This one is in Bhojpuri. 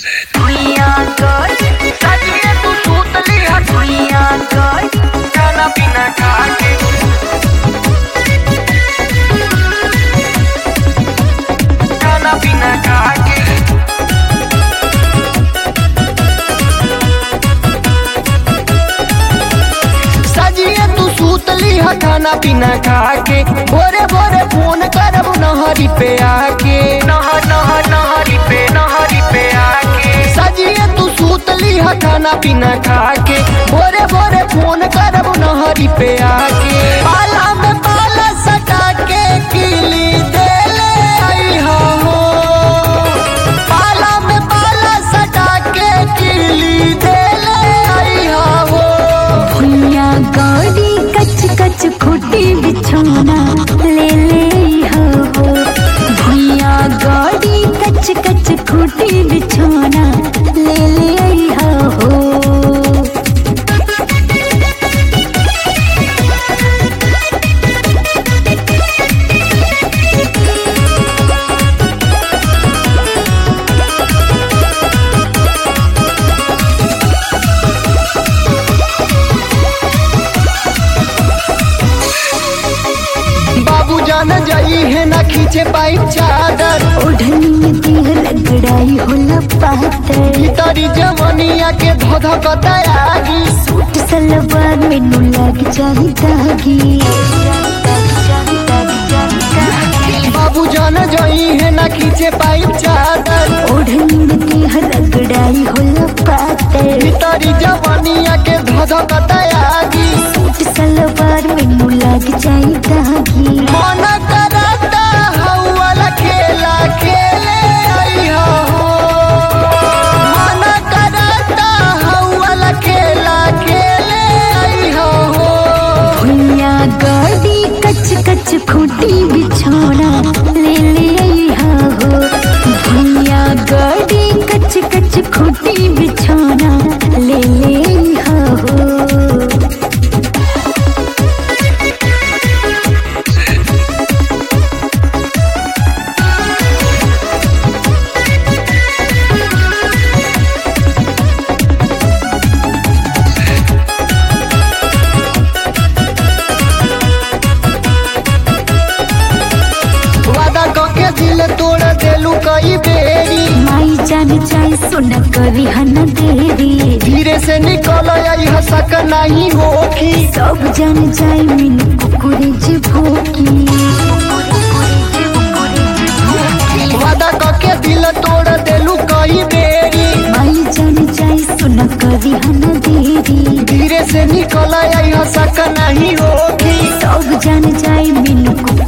भुइयां कर सजिए तू सूतली है भुइयां कर खाना पीना खा के खाना पीना खा के सजिए तू सूतली है खाना पीना खा के भोरे भोरे फोन करब नहरी पे आके नहर नहर नहरी पे नहरी पे आके सजिए तू सूतली है खाना पीना खा के भोरे भोरे फोन करब नहरी पे आके पाला में पाला सटा के किली देले आई हो पाला में पाला सटा के किली देले आई हो भुइया गाड़ी कच कच खूटी बिछौना ले ले हो हो भुइया गाड़ी कच कच खूटी बिछौना ले ले हो हो बाबू जान जाई है ना खींचे पाई चादर ओढ़नी में देह रगड़ाई होला पातर भीतरी जवनिया के धोध कतयागी सूट सलवार में नु लग जाही दागी बाबू जान जाई है ना खींचे पाई चादर ओढ़नी में देह रगड़ाई होला पातर भीतरी जवनिया के धोध कतयागी सूट सलवार में नु लग जाई दागी मन करता हौवाला खेला खेले आई हो मन करता हौवाला खेला खेले आई हो भुइया गाड़ी कच कच खूटी बिछौना ले ले आइहा हो भुइया गाड़ी कच कच खूटी बिछौना ले ले आइहा हो वादा कके दिल तोड़ देलू कई बेरी माई जान जाए सोना करी हन देरी धीरे से निकल आई हसक नहीं होखी सब जान जाए मिन कुकुरे जे भोकी वादा कके दिल तोड़ देलू कई बेरी माई जान जाए सोना करी हन देरी धीरे से निकल आई हसक नहीं होखी सब जान जाए मिन